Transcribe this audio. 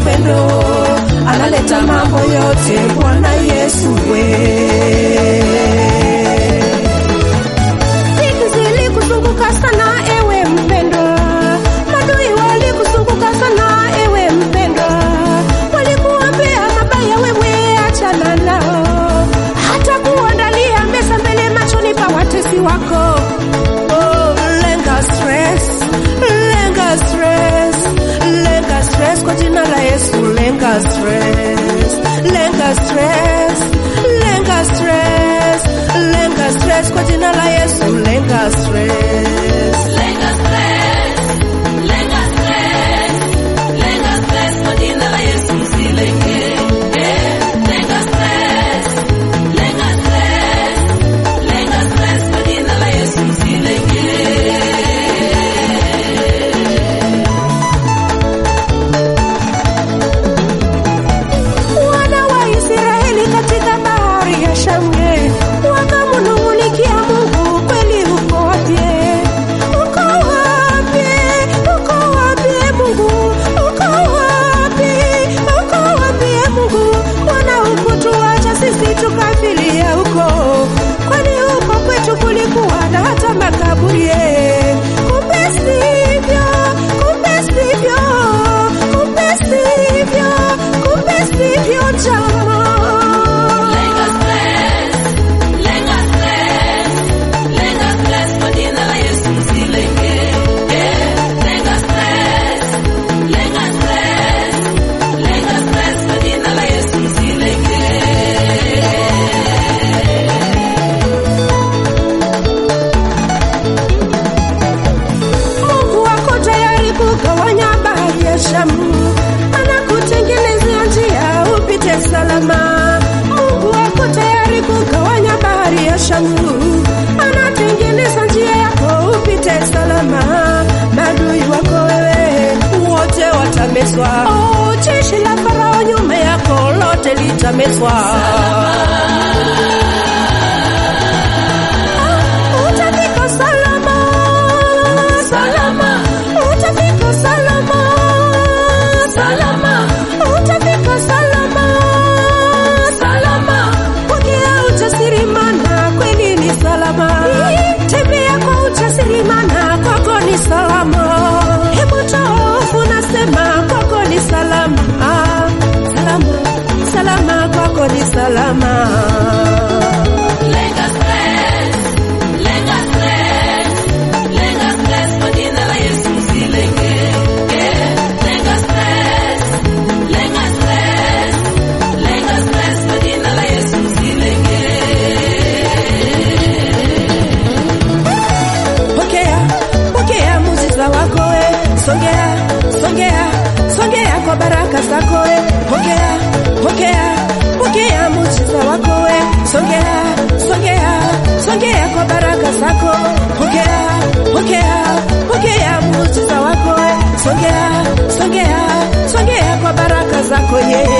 upendo, analeta mambo yote. Bwana Yesu we Dhiki zilikuzunguka sana ewe mpendwa, madui walikuzunguka sana ewe mpendwa, walikuombea mabaya, wewe achana nao, hata kuandalia meza mbele machoni pa watesi wako. Oh, lenga stress, lenga stress, lenga stress kwa jina la Yesu, lenga stress, lenga stress, lenga stress, lenga stress kwa jina la Yesu, lenga stress. Lenga stress, lenga stress, lenga stress kwa jina la Yesu usilenge. Eh, lenga stress, lenga stress, lenga stress kwa jina la Yesu usilenge. Wana wa Israeli katika bahari ya Shamu wakamnung'unikia Mungu, kweli uko wapi? Uko wapi? Uko wapi Mungu? Uko wapi? Uko wapi Mungu? Wana hukutuacha sisi tukafilia huko, kwani huko kwetu kulikuwa na hata makaburi. Kumbe sivyo, kumbe sivyo, kumbe sivyo, kumbe sivyo jamaa. Lenga stress, lenga stress, lenga stress kwa jina la Yesu usilenge. Eh, lenga stress, lenga stress, lenga stress kwa jina la Yesu usilenge. Mungu wako tayari kugawanya bahari ya Shamu, anakutengenezea njia upite salama. Mungu wako tayari kugawanya bahari ya Shamu, anatengeneza njia yako upite salama. Maadui wako wewe wote watamezwa. Oh, jeshi la Farao nyuma yako lote litamezwa. Utafika salama, salama, utafika salama, salama, utafika salama, salama. Pokea ujasiri, maana kweli ni salama. Tembea kwa ujasiri, maana kwako ni salama. Hebu toa hofu, nasema kwako ni salama, salama, salama, kwako ni salama. Lenga stress, lenga stress, lenga stress kwa jina la Yesu usilenge. Eh, lenga stress, lenga stress, lenga stress kwa jina la Yesu usilenge. Pokea, pokea muujiza wako we, songea, songea, songea kwa baraka zako we, pokea, pokea, pokea muujiza wako we, songea, songea, songea kwa baraka zako, pokea, pokea, pokea muujiza wako we, songea, songea, songea kwa baraka zako ye.